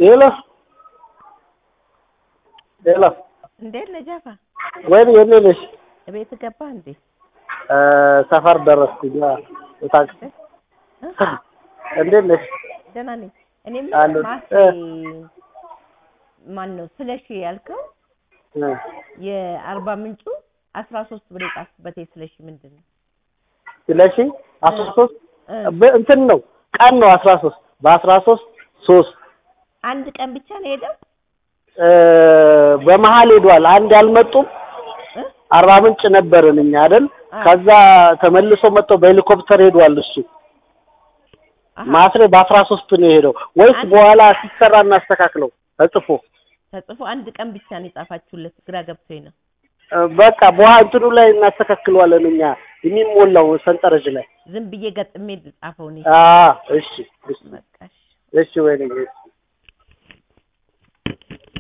ሄሎ ሄሎ፣ እንዴት ነህ ጃፋ? ወይኔ የኔ ነሽ? ቤት ገባህ እንዴ? እ ሰፈር ደረስኩኝ። አዎ፣ የታክሲ እ? እንዴት ነሽ? ደህና ነኝ። እኔ አለሁ። ምን ማሴ ማን ነው ስለሺ ያልከው እ የአርባ ምንጩ አስራ ሶስት ብር የጻፍኩበት የስለሺ ምንድን ነው? ስለሺ አስራ ሶስት እ በ- እንትን ነው ቀን ነው አስራ ሶስት በአስራ ሶስት ሶስት አንድ ቀን ብቻ ነው የሄደው? እ በመሀል ሄዷል። አንድ ያልመጡም እ? አርባ ምንጭ ነበርን እኛ አይደል? አ- ከዛ ተመልሶ መጥቶ በሄሊኮፕተር ሄዷል እሱ። አሀ፣ ማስሬ በአስራ ሶስት ነው የሄደው ወይስ አንድ- በኋላ ሲሰራ እናስተካክለው ተጽፎ ተጽፎ አንድ ቀን ብቻ ነው የጻፋችሁለት። ግራ ገብቶኝ ነው። እ በቃ በኋላ እንትኑ ላይ እናስተካክለዋለን እኛ የሚሞላው ሰንጠረዥ ላይ ዝም ብዬ ገጥሜ ጻፈው እኔ። አ እሺ እሺ በቃ እሺ። እሺ ወይኔ